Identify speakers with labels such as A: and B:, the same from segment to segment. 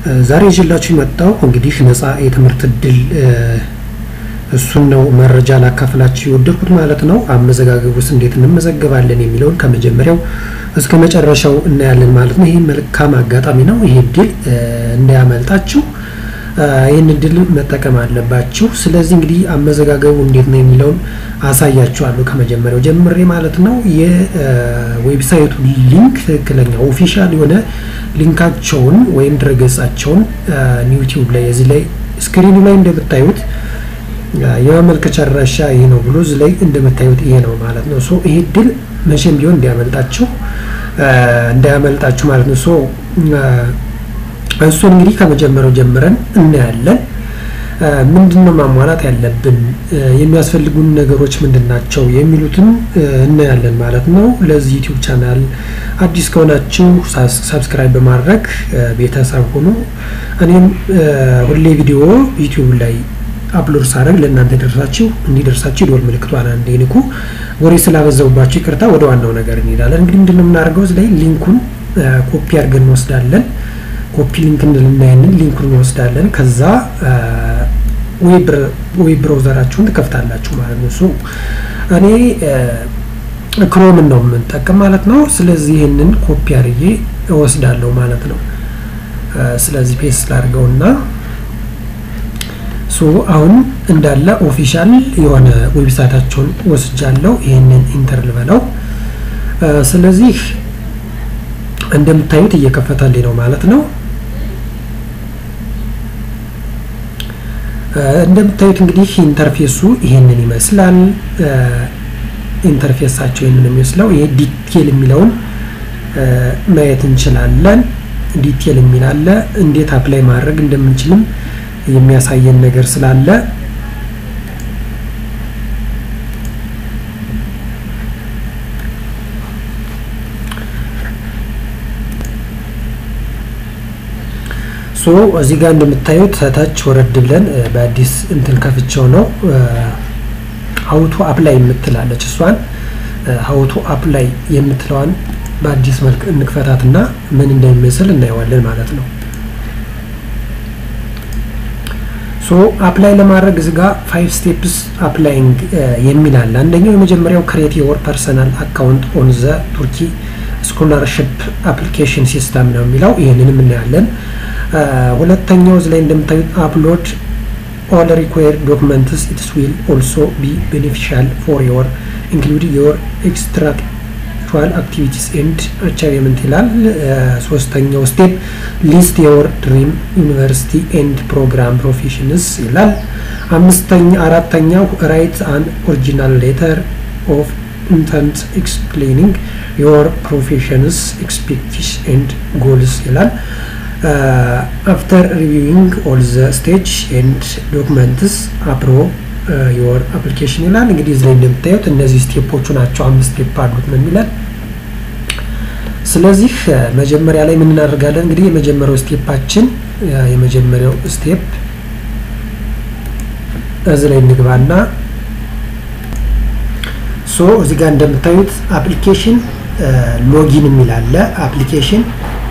A: ዛሬ ይዤላችሁ የመጣው እንግዲህ ነፃ የትምህርት እድል እሱን ነው መረጃ ላካፍላችሁ የወደድኩት ማለት ነው። አመዘጋገቡስ እንዴት እንመዘገባለን የሚለውን ከመጀመሪያው እስከ መጨረሻው እናያለን ማለት ነው። ይህ መልካም አጋጣሚ ነው። ይህ እድል እንዳያመልጣችሁ ይህን እድል መጠቀም አለባችሁ። ስለዚህ እንግዲህ አመዘጋገቡ እንዴት ነው የሚለውን አሳያችኋለሁ ከመጀመሪያው ጀምሬ ማለት ነው። የዌብሳይቱ ሊንክ ትክክለኛ ኦፊሻል የሆነ ሊንካቸውን ወይም ድረገጻቸውን ዩቲዩብ ላይ እዚህ ላይ ስክሪኑ ላይ እንደምታዩት የማመልከቻ አድራሻ ይሄ ነው ብሎ እዚህ ላይ እንደምታዩት ይሄ ነው ማለት ነው። ሶ ይሄ እድል መቼም ቢሆን እንዲያመልጣችሁ እንዳያመልጣችሁ ማለት ነው። ሶ እሱን እንግዲህ ከመጀመሪያው ጀምረን እናያለን። ምንድን ነው ማሟላት ያለብን፣ የሚያስፈልጉን ነገሮች ምንድን ናቸው የሚሉትን እናያለን ማለት ነው። ለዚህ ዩቲዩብ ቻናል አዲስ ከሆናችሁ ሳብስክራይብ በማድረግ ቤተሰብ ሆኑ። እኔም ሁሌ ቪዲዮ ዩቲዩብ ላይ አፕሎድ ሳደርግ ለእናንተ ደርሳችሁ እንዲደርሳችሁ የደወል ምልክቷን አንዴ ንኩ። ወሬ ስላበዛውባችሁ ይቅርታ። ወደ ዋናው ነገር እንሄዳለን። እንግዲህ ምንድን ነው የምናደርገው እዚህ ላይ ሊንኩን ኮፒ አድርገን እንወስዳለን። ኮፒ ሊንክ እንልናያንን ሊንኩን እንወስዳለን። ከዛ ዌብ ብራውዘራችሁን ትከፍታላችሁ ማለት ነው። እሱ እኔ ክሮምን ነው የምንጠቀም ማለት ነው። ስለዚህ ይህንን ኮፒ አድርጌ እወስዳለሁ ማለት ነው። ስለዚህ ፔስት ላድርገውና ሶ አሁን እንዳለ ኦፊሻል የሆነ ዌብሳይታቸውን ወስጃለሁ። ይህንን ኢንተር ልበለው። ስለዚህ እንደምታዩት እየከፈተልኝ ነው ማለት ነው። እንደምታዩት እንግዲህ ኢንተርፌሱ ይሄንን ይመስላል። ኢንተርፌሳቸው ይሄንን የሚመስለው ይሄ ዲቴል የሚለውን ማየት እንችላለን። ዲቴል የሚል አለ። እንዴት አፕላይ ማድረግ እንደምንችልም የሚያሳየን ነገር ስላለ ሶ እዚህ ጋር እንደምታዩት ታች ወረድ ብለን በአዲስ እንትን ከፍቸው ነው ሀውቱ አፕላይ የምትላለች እሷን ሀውቱ አፕላይ የምትለዋን በአዲስ መልክ እንክፈታትና ምን እንደሚመስል እናየዋለን ማለት ነው። ሶ አፕላይ ለማድረግ እዚህ ጋር ፋይቭ ስቴፕስ አፕላይንግ የሚል አለ። አንደኛው የመጀመሪያው ክሬት ዮር ፐርሰናል አካውንት ኦን ዘ ቱርኪ ስኮላርሽፕ አፕሊኬሽን ሲስተም ነው የሚለው ይህንንም እናያለን። ሁለተኛው እዚህ ላይ እንደምታዩት አፕሎድ ኦል ሪኳየርድ ዶክመንትስ ኢትስ ዊል ኦልሶ ቢ ቤኔፊሻል ፎር ዮር ኢንክሉድ ዮር ኤክስትራክቹዋል አክቲቪቲስ ኤንድ አቻይቭመንት ይላል። ሶስተኛው ስቴፕ ሊስት ዮር ድሪም ዩኒቨርሲቲ ኤንድ ፕሮግራም ፕሮፌሽንስ ይላል። አምስተኛ አራተኛው ራይት አን ኦሪጂናል ሌተር ኦፍ ኢንተንት ኤክስፕሌኒንግ ዮር ፕሮፌሽንስ ኤክስፔክቲሽ ኤንድ ጎልስ ይላል። አፍተር ሪቪዊንግ ኦል ዘ ስቴጅ ኤንድ ዶክመንትስ አፕሮቭ ዮር አፕሊኬሽን ይላል። እንግዲህ እዚህ ላይ እንደምታዩት እነዚህ ስቴፖቹ ናቸው። አምስት ስቴፕ አሉት ነው የሚለን። ስለዚህ መጀመሪያ ላይ ምን እናደርጋለን? እንግዲህ የመጀመሪያው ስቴፓችን የመጀመሪያው ስቴፕ እዚህ ላይ እንግባና ሶ እዚህ ጋር እንደምታዩት አፕሊኬሽን ሎጊን የሚል አለ። አፕሊኬሽን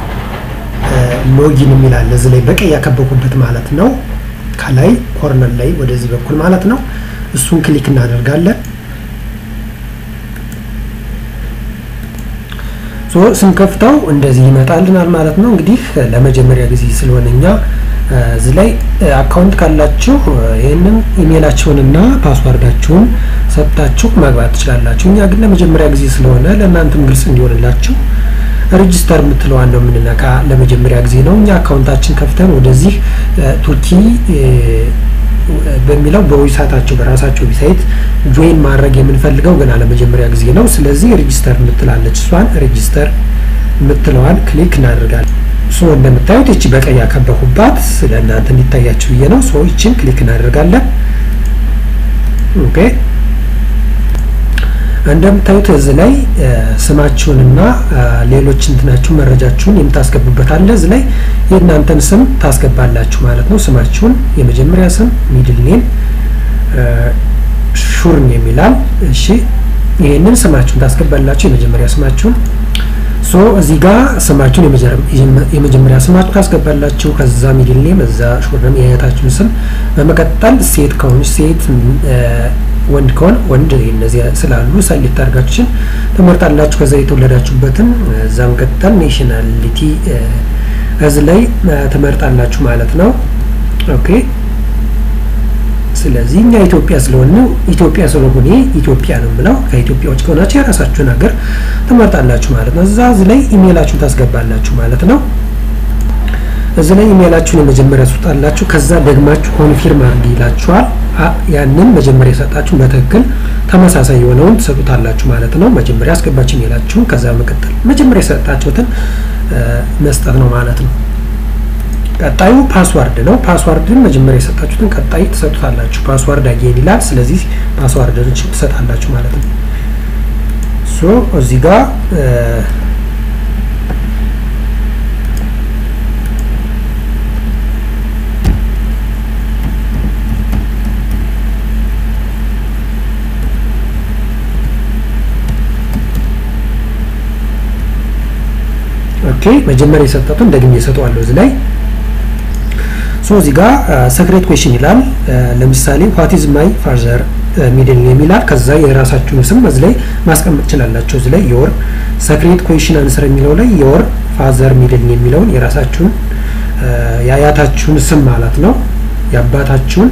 A: ሎጊን የሚል አለ እዚህ ላይ በቀይ ያከበኩበት ማለት ነው። ከላይ ኮርነር ላይ ወደዚህ በኩል ማለት ነው። እሱን ክሊክ እናደርጋለን። ሶ ስንከፍተው እንደዚህ ይመጣልናል ማለት ነው። እንግዲህ ለመጀመሪያ ጊዜ ስለሆነ እኛ እዚህ ላይ አካውንት ካላችሁ ይህንን ኢሜይላችሁንና ፓስዋርዳችሁን ሰጥታችሁ መግባት ትችላላችሁ። እኛ ግን ለመጀመሪያ ጊዜ ስለሆነ ለእናንተም ግልጽ እንዲሆንላችሁ ሬጅስተር የምትለዋን ነው የምንነካ። ለመጀመሪያ ጊዜ ነው እኛ አካውንታችን ከፍተን ወደዚህ ቱርኪ በሚለው በዌብሳይታቸው በራሳቸው ዌብሳይት ጆይን ማድረግ የምንፈልገው ገና ለመጀመሪያ ጊዜ ነው። ስለዚህ ሬጅስተር የምትላለች እሷን ሬጅስተር የምትለዋን ክሊክ እናደርጋለን። ሶ እንደምታዩት ይቺ በቀይ ያከበኩባት ስለ እናንተ እንዲታያችሁ ብዬ ነው። ሶ ይችን ክሊክ እናደርጋለን። ኦኬ እንደምታዩት እዚህ ላይ ስማችሁንና ሌሎች እንትናችሁ መረጃችሁን የምታስገቡበት አለ። እዚህ ላይ የእናንተን ስም ታስገባላችሁ ማለት ነው። ስማችሁን የመጀመሪያ ስም፣ ሚድል ኔም፣ ሹርን የሚላል እሺ፣ ይሄንን ስማችሁን ታስገባላችሁ። የመጀመሪያ ስማችሁን ሶ እዚህ ጋር ስማችሁን የመጀመሪያ ስማችሁ ታስገባላችሁ። ከዛ ሚድል ኔም፣ እዛ ሾርነም የአያታችሁን ስም፣ በመቀጠል ሴት ከሆነች ሴት፣ ወንድ ከሆነ ወንድ፣ እነዚህ ስላሉ ሰሌክት አድርጋችሁን ትመርጣላችሁ። ከዛ የተወለዳችሁበትን፣ እዛ መቀጠል ኔሽናሊቲ እዚህ ላይ ትመርጣላችሁ ማለት ነው። ኦኬ ስለዚህ እኛ ኢትዮጵያ ስለሆነ ኢትዮጵያ ስለሆነ ኢትዮጵያ ነው የምለው። ከኢትዮጵያ ውጭ ከሆናችሁ የራሳችሁን ሀገር ትመርጣላችሁ ማለት ነው። እዛ እዚህ ላይ ኢሜይላችሁን ታስገባላችሁ ማለት ነው። እዚህ ላይ ኢሜይላችሁን የመጀመሪያ ትሰጣላችሁ። ከዛ ደግማችሁ ኮንፊርም አድርግ ይላችኋል። ያንን መጀመሪያ የሰጣችሁ በትክክል ተመሳሳይ የሆነውን ትሰጡታላችሁ ማለት ነው። መጀመሪያ አስገባችሁ ኢሜይላችሁን፣ ከዛ መቀጠል መጀመሪያ የሰጣችሁትን መስጠት ነው ማለት ነው። ቀጣዩ ፓስዋርድ ነው። ፓስዋርድን መጀመሪያ የሰጣችሁትን ቀጣይ ትሰጡታላችሁ። ፓስዋርድ አጌን ይላል። ስለዚህ ፓስዋርድን ትሰጣላችሁ ማለት ነው። ሶ እዚህ ጋር ኦኬ መጀመሪያ የሰጠቱን ደግሜ እሰጠዋለሁ እዚህ ላይ ሶ እዚህ ጋር ሰክሬት ኩዌሽን ይላል። ለምሳሌ ዋት ኢዝ ማይ ፋዘር ሚድል ኔም ይላል። ከዛ የራሳችሁን ስም እዚህ ላይ ማስቀመጥ ትችላላችሁ። እዚህ ላይ የወር ሰክሬት ኩዌሽን አንሰር የሚለው ላይ የወር ፋዘር ሚድል ኔም የሚለውን የራሳችሁን የአያታችሁን ስም ማለት ነው የአባታችሁን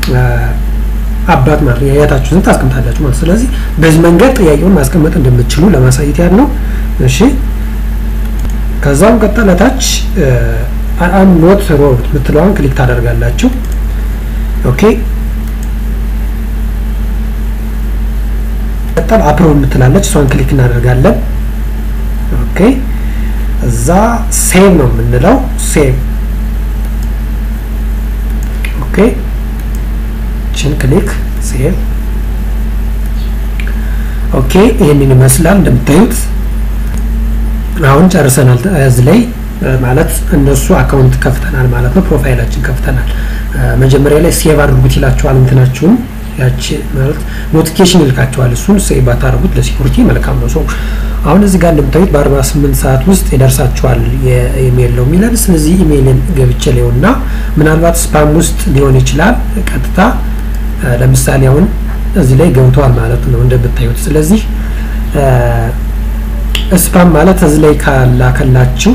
A: አባት ማለት ነው የአያታችሁን ስም ታስቀምጣላችሁ ማለት ስለዚህ በዚህ መንገድ ጥያቄውን ማስቀመጥ እንደምትችሉ ለማሳየት ያህል ነው። እሺ ከዛም ቀጠለታች አም ኖት ሮቦት የምትለዋን ክሊክ ታደርጋላችሁ። ኦኬ ቀጠል አፕሮቭ የምትላለች እሷን ክሊክ እናደርጋለን። ኦኬ እዛ ሴቭ ነው የምንለው ሴቭ። ኦኬ ችን ክሊክ ሴቭ። ኦኬ ይህንን ይመስላል እንደምታዩት አሁን ጨርሰናል። እዚህ ላይ ማለት እነሱ አካውንት ከፍተናል ማለት ነው። ፕሮፋይላችን ከፍተናል። መጀመሪያ ላይ ሴቭ አድርጉት ይላቸዋል። እንትናችሁን ያቺ ማለት ኖቲፊኬሽን ይልካቸዋል። እሱን ሴቭ ባታደርጉት ለሲኩሪቲ መልካም ነው። ሰው አሁን እዚህ ጋር እንደምታዩት በ48 ሰዓት ውስጥ ይደርሳቸዋል የኢሜይል ነው የሚለን። ስለዚህ ኢሜይልን ገብቼ ሊሆንና ምናልባት ስፓም ውስጥ ሊሆን ይችላል። ቀጥታ ለምሳሌ አሁን እዚህ ላይ ገብተዋል ማለት ነው እንደምታዩት። ስለዚህ ስፓም ማለት እዚህ ላይ ካላከላችሁ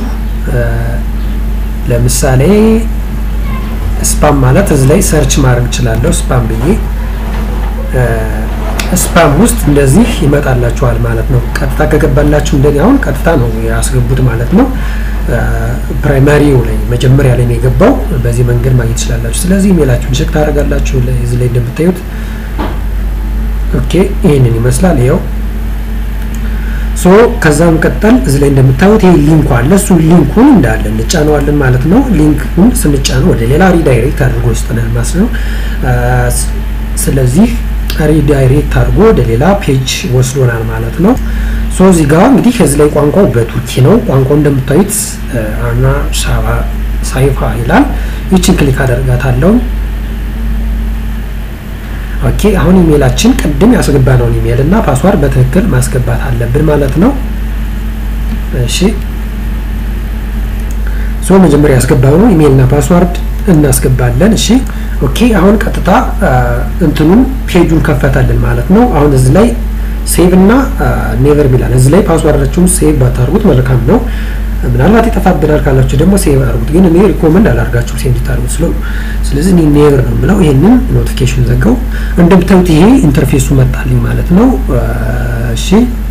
A: ለምሳሌ ስፓም ማለት እዚህ ላይ ሰርች ማድረግ እችላለሁ። ስፓም ብዬ ስፓም ውስጥ እንደዚህ ይመጣላችኋል ማለት ነው። ቀጥታ ከገባላችሁ እንደኔ አሁን ቀጥታ ነው ያስገቡት ማለት ነው። ፕራይማሪው ላይ መጀመሪያ ላይ ነው የገባው። በዚህ መንገድ ማግኘት ትችላላችሁ። ስለዚህ ኢሜላችሁን ቼክ ታደርጋላችሁ። እዚህ ላይ እንደምታዩት ኦኬ፣ ይህንን ይመስላል ይኸው ሶ ከዛም ቀጠል እዚህ ላይ እንደምታዩት ይሄ ሊንኩ አለ። እሱ ሊንኩን እንዳለ እንጫነዋለን ማለት ነው። ሊንኩን ስንጫነው ወደ ሌላ ሪዳይሬክት አድርጎ ይስጠናል ማለት ነው። ስለዚህ ሪዳይሬክት አድርጎ ወደ ሌላ ፔጅ ወስዶናል ማለት ነው። ሶ እዚህ ጋር እንግዲህ እዚህ ላይ ቋንቋው በቱርኪ ነው። ቋንቋው እንደምታዩት አና ሳይፋ ይላል። ይችን ክሊክ አደርጋታለሁ። ኦኬ አሁን ኢሜይላችን ቅድም ያስገባነውን ኢሜይል እና ፓስዋርድ በትክክል ማስገባት አለብን ማለት ነው። እሺ ሶ መጀመሪያ ያስገባነው ኢሜይል እና ፓስዋርድ እናስገባለን። እሺ ኦኬ አሁን ቀጥታ እንትኑን ፔጁን ከፈታልን ማለት ነው። አሁን እዚህ ላይ ሴቭ እና ኔቨር ሚላል እዚህ ላይ ፓስዋርዳችሁን ሴቭ ባታርጉት መልካም ነው። ምናልባት ይጠፋብናል ካላችሁ ደግሞ ሴቭ አድርጉት። ግን እኔ ሪኮመንድ አላርጋችሁ ሴቭ እንድታደርጉት ስለ ስለዚህ እኔ ኔቨር ነው የምለው። ይሄንን ኖቲፊኬሽን ዘጋው። እንደምታዩት ይሄ ኢንተርፌሱ መጣልኝ ማለት ነው። እሺ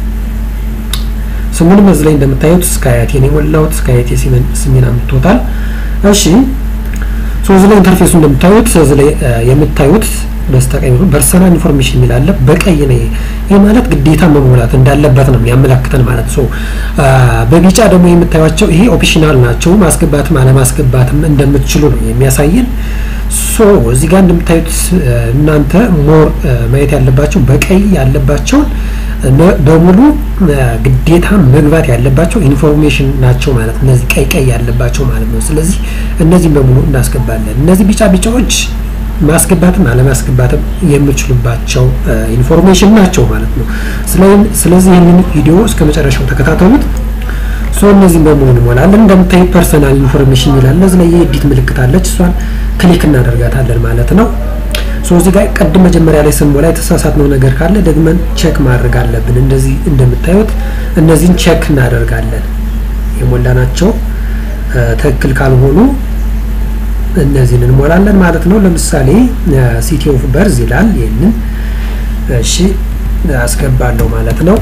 A: ስሙንም እዚህ ላይ እንደምታዩት ስካያቴ ነው የሞላሁት። ስካያቴ ስሜን አምጥቶታል። እሺ ሶ እዚህ ላይ ኢንተርፌሱ እንደምታዩት እዚህ ላይ የምታዩት በስተቀኝ ፐርሰናል ኢንፎርሜሽን የሚል አለ። በቀይ ነው። ይህ ማለት ግዴታ መሞላት እንዳለበት ነው የሚያመላክተን ማለት ነው። በቢጫ ደግሞ የምታዩቸው ይሄ ኦፕሽናል ናቸው። ማስገባትም አለማስገባትም እንደምትችሉ ነው የሚያሳየን። ሶ እዚህ ጋር እንደምታዩት እናንተ ሞር ማየት ያለባቸው በቀይ ያለባቸውን በሙሉ ግዴታ መግባት ያለባቸው ኢንፎርሜሽን ናቸው ማለት እነዚህ ቀይ ቀይ ያለባቸው ማለት ነው። ስለዚህ እነዚህም በሙሉ እናስገባለን። እነዚህ ቢጫ ቢጫዎች ማስገባትም አለማስገባትም የምችሉባቸው ኢንፎርሜሽን ናቸው ማለት ነው። ስለዚህ ይህንን ቪዲዮ እስከ መጨረሻው ተከታተሉት። ሶ እነዚህን በሙሉ እንሞላለን። እንደምታዩት ፐርሰናል ኢንፎርሜሽን ይላል። እዚህ ላይ የኤዲት ምልክት አለች። እሷን ክሊክ እናደርጋታለን ማለት ነው። ሶ እዚህ ጋር ቅድም መጀመሪያ ላይ ስንሞላ የተሳሳትነው ነገር ካለ ደግመን ቼክ ማድረግ አለብን። እንደዚህ እንደምታዩት እነዚህን ቼክ እናደርጋለን። የሞላናቸው ትክክል ካልሆኑ እነዚህን እንሞላለን ማለት ነው። ለምሳሌ ሲቲ ኦፍ በርዝ ይላል። ይህንን እሺ አስገባለሁ ማለት ነው።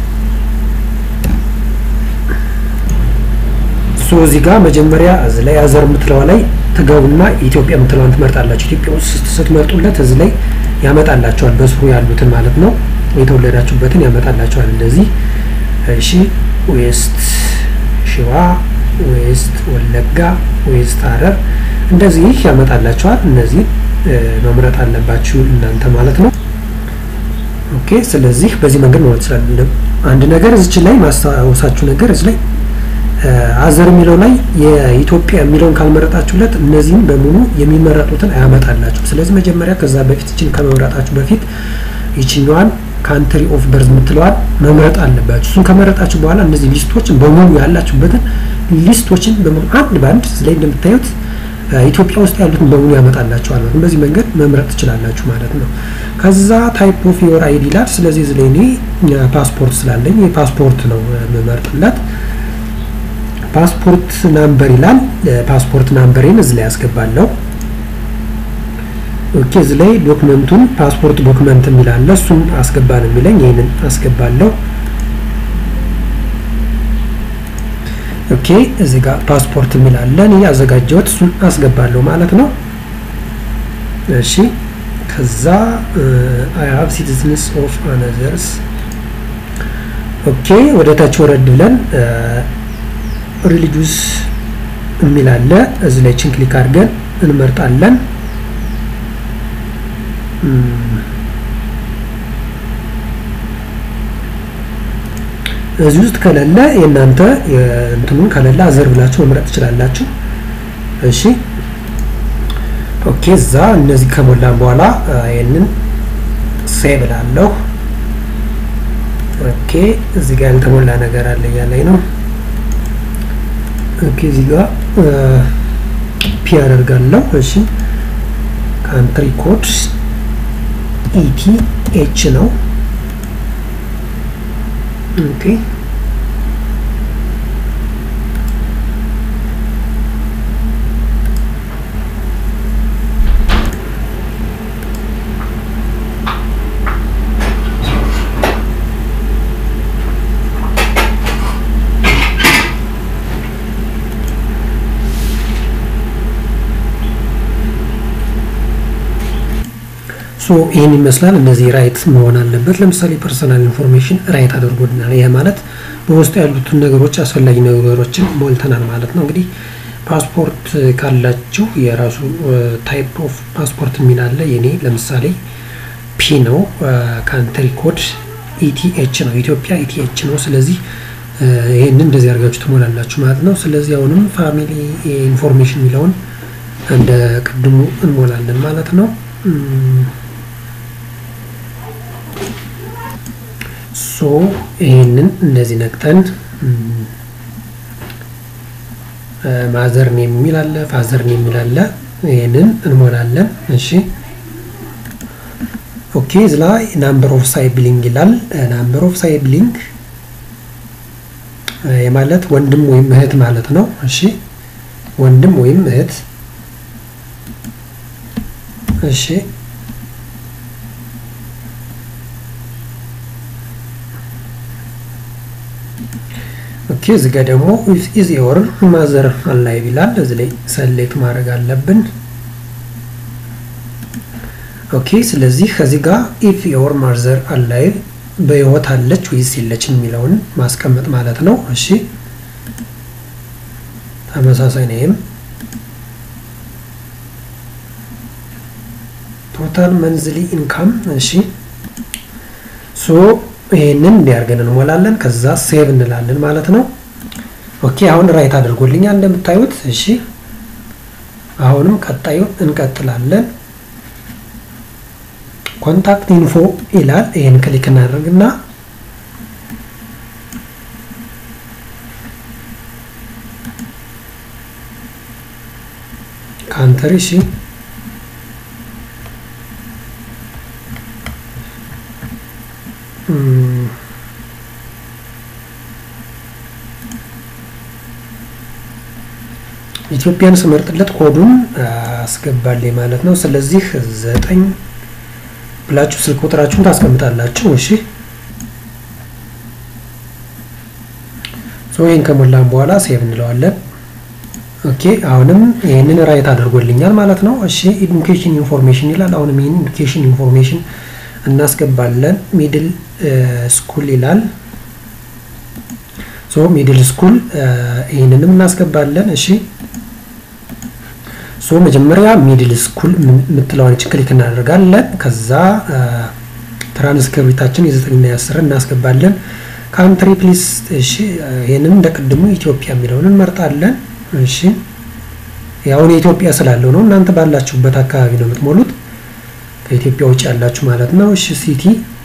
A: ሶ እዚህ ጋር መጀመሪያ እዚህ ላይ አዘር የምትለዋ ላይ ትገቡና ኢትዮጵያ የምትለዋን ትመርጣላችሁ። ኢትዮጵያ ውስጥ ስትመርጡለት እዚህ ላይ ያመጣላቸዋል በስሩ ያሉትን ማለት ነው። የተወለዳችሁበትን ያመጣላቸዋል እንደዚህ። እሺ ዌስት ሸዋ፣ ዌስት ወለጋ፣ ዌስት ሐረር እንደዚህ ያመጣላቸዋል። እነዚህ መምረጥ አለባችሁ እናንተ ማለት ነው። ኦኬ ስለዚህ በዚህ መንገድ መሆን ይችላል። አንድ ነገር እዚች ላይ ማስታወሳችሁ ነገር እዚህ ላይ አዘር የሚለው ላይ የኢትዮጵያ የሚለውን ካልመረጣችሁለት እነዚህም በሙሉ የሚመረጡትን አያመጣላችሁ። ስለዚህ መጀመሪያ ከዛ በፊት ይችን ከመምረጣችሁ በፊት ይችኛዋን ካንትሪ ኦፍ በርዝ የምትለዋል መምረጥ አለባችሁ። እሱን ከመረጣችሁ በኋላ እነዚህ ሊስቶችን በሙሉ ያላችሁበትን ሊስቶችን በሙሉ አንድ በአንድ እዚህ ላይ እንደምታዩት ኢትዮጵያ ውስጥ ያሉትን በሙሉ ያመጣላችኋል ማለት ነው። በዚህ መንገድ መምረጥ ትችላላችሁ ማለት ነው። ከዛ ታይፕ ኦፍ ዮር አይዲ ይላል። ስለዚህ እዚህ ላይ እኔ ፓስፖርት ስላለኝ የፓስፖርት ነው የምመርጥለት። ፓስፖርት ናምበር ይላል። ፓስፖርት ናምበሬን እዚህ ላይ ያስገባለሁ። ኦኬ እዚህ ላይ ዶክመንቱን ፓስፖርት ዶክመንት የሚላለ እሱን አስገባ ነው የሚለኝ። ይህንን አስገባለሁ። ኦኬ እዚህ ጋር ፓስፖርት የሚላለ እኔ ያዘጋጀሁት እሱን አስገባለሁ ማለት ነው። እሺ ከዛ አይ ሃቭ ሲቲዝንስ ኦፍ አነዘርስ ኦኬ ወደ ታች ወረድ ብለን ሪሊጁስ የሚል አለ። እዚህ ላይ ችን ክሊክ አድርገን እንመርጣለን። እዚህ ውስጥ ከሌለ የእናንተ እንትኑን ከሌለ አዘር ብላችሁ መምረጥ ትችላላችሁ። እሺ ኦኬ። እዛ እነዚህ ከሞላን በኋላ ይህንን ሴቭ እላለሁ። ኦኬ እዚህ ጋር ያልተሞላ ነገር አለ እያለኝ ነው። ኦኬ እዚህ ጋር ፒ አደርጋለሁ። እሺ ካንትሪ ኮድ ኢቲ ኤች ነው። ኦኬ ሶ ይህን ይመስላል። እነዚህ ራይት መሆን አለበት። ለምሳሌ ፐርሰናል ኢንፎርሜሽን ራይት አድርጎልናል። ይህ ማለት በውስጡ ያሉትን ነገሮች አስፈላጊ ነገሮችን ሞልተናል ማለት ነው። እንግዲህ ፓስፖርት ካላችሁ የራሱ ታይፕ ኦፍ ፓስፖርት የሚል አለ። የኔ ለምሳሌ ፒ ነው። ካንትሪ ኮድ ኢቲኤች ነው። ኢትዮጵያ ኢቲኤች ነው። ስለዚህ ይህንን እንደዚህ አድርጋችሁ ትሞላላችሁ ማለት ነው። ስለዚህ አሁንም ፋሚሊ ኢንፎርሜሽን የሚለውን እንደ ቅድሙ እንሞላለን ማለት ነው። ሶ ይህንን እንደዚህ ነቅጠን ማዘርን የሚል አለ፣ ፋዘርን የሚል አለ። ይህንን እንሞላለን። እሺ ኦኬ። እዚ ላይ ናምበር ኦፍ ሳይብሊንግ ይላል። ናምበር ኦፍ ሳይብሊንግ የማለት ወንድም ወይም እህት ማለት ነው። እሺ ወንድም ወይም እህት እሺ ኦኬ እዚህ ጋር ደግሞ ኢዝ ዮር ማዘር አላይቭ ይላል። እዚህ ላይ ሰሌክት ማድረግ አለብን። ኦኬ ስለዚህ ከዚህ ጋር ኢፍ ዮር ማዘር አላይቭ በህይወት አለች ወይስ የለችም የሚለውን ማስቀመጥ ማለት ነው። እሺ ተመሳሳይ ነይም ቶታል መንዝሊ ኢንካም እሺ ሶ ይሄንን እንዲያርገን እንሞላለን። ከዛ ሴቭ እንላለን ማለት ነው። ኦኬ አሁን ራይት አድርጎልኛል እንደምታዩት። እሺ አሁንም ቀጣዩ እንቀጥላለን። ኮንታክት ኢንፎ ይላል። ይሄን ክሊክ እናደርግና ካንተሪ እሺ ኢትዮጵያን ስመርጥለት ኮዱን አስገባልኝ ማለት ነው። ስለዚህ ዘጠኝ ብላችሁ ስልክ ቁጥራችሁን ታስቀምጣላችሁ። እሺ ሶ ይህን ከሞላን በኋላ ሴቭ እንለዋለን። ኦኬ አሁንም ይህንን ራይት አድርጎልኛል ማለት ነው። እሺ ኢዱኬሽን ኢንፎርሜሽን ይላል። አሁንም ይህን ኢዱኬሽን ኢንፎርሜሽን እናስገባለን። ሚድል ስኩል ይላል። ሶ ሚድል ስኩል ይህንንም እናስገባለን። እሺ ሶ መጀመሪያ ሚድል ስኩል የምትለዋን ክሊክ እናደርጋለን። ከዛ ትራንስክሪፕታችን የዘጠኝና የአስር እናስገባለን። ካንትሪ ፕሊስ እሺ፣ ይህንን እንደ ቅድሙ ኢትዮጵያ የሚለውን እንመርጣለን። እሺ ያሁን የኢትዮጵያ ስላለው ነው። እናንተ ባላችሁበት አካባቢ ነው የምትሞሉት፣ ከኢትዮጵያ ውጭ ያላችሁ ማለት ነው። እሺ ሲቲ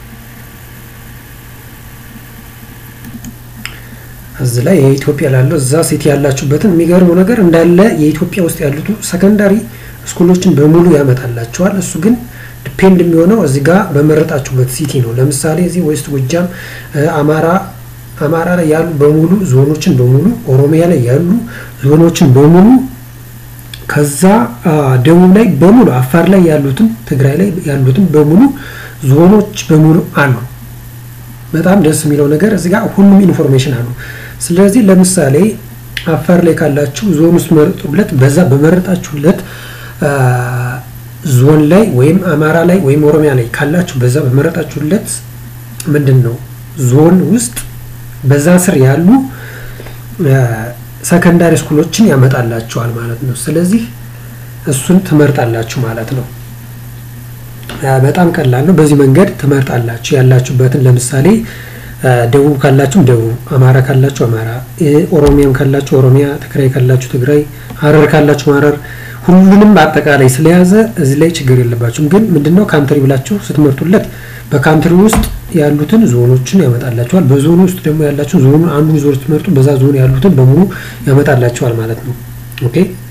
A: እዚህ ላይ የኢትዮጵያ ላለው እዛ ሲቲ ያላችሁበትን የሚገርመው ነገር እንዳለ የኢትዮጵያ ውስጥ ያሉት ሰከንዳሪ ስኩሎችን በሙሉ ያመጣላቸዋል። እሱ ግን ዲፔንድ የሚሆነው እዚህ ጋር በመረጣችሁበት ሲቲ ነው። ለምሳሌ እዚህ ዌስት ጎጃም፣ አማራ አማራ ላይ ያሉ በሙሉ ዞኖችን በሙሉ ኦሮሚያ ላይ ያሉ ዞኖችን በሙሉ ከዛ ደቡብ ላይ በሙሉ አፋር ላይ ያሉትን ትግራይ ላይ ያሉትን በሙሉ ዞኖች በሙሉ አሉ። በጣም ደስ የሚለው ነገር እዚህ ጋር ሁሉም ኢንፎርሜሽን አሉ። ስለዚህ ለምሳሌ አፋር ላይ ካላችሁ ዞን ውስጥ መርጡለት። በዛ በመረጣችሁለት ዞን ላይ ወይም አማራ ላይ ወይም ኦሮሚያ ላይ ካላችሁ በዛ በመረጣችሁለት ምንድን ነው ዞን ውስጥ በዛ ስር ያሉ ሰከንዳሪ ስኩሎችን ያመጣላችኋል ማለት ነው። ስለዚህ እሱን ትመርጣላችሁ ማለት ነው። በጣም ቀላል ነው። በዚህ መንገድ ትመርጣላችሁ ያላችሁበትን። ለምሳሌ ደቡብ ካላችሁ ደቡብ፣ አማራ ካላችሁ አማራ፣ ኦሮሚያም ካላችሁ ኦሮሚያ፣ ትግራይ ካላችሁ ትግራይ፣ ሀረር ካላችሁ ሀረር፣ ሁሉንም በአጠቃላይ ስለያዘ እዚህ ላይ ችግር የለባችሁም። ግን ምንድነው ካንትሪ ብላችሁ ስትመርጡለት በካንትሪ ውስጥ ያሉትን ዞኖችን ያመጣላችኋል። በዞኑ ውስጥ ደግሞ ያላችሁ ዞኑ አንዱን ዞን ስትመርጡ በዛ ዞን ያሉትን በሙሉ ያመጣላችኋል ማለት ነው። ኦኬ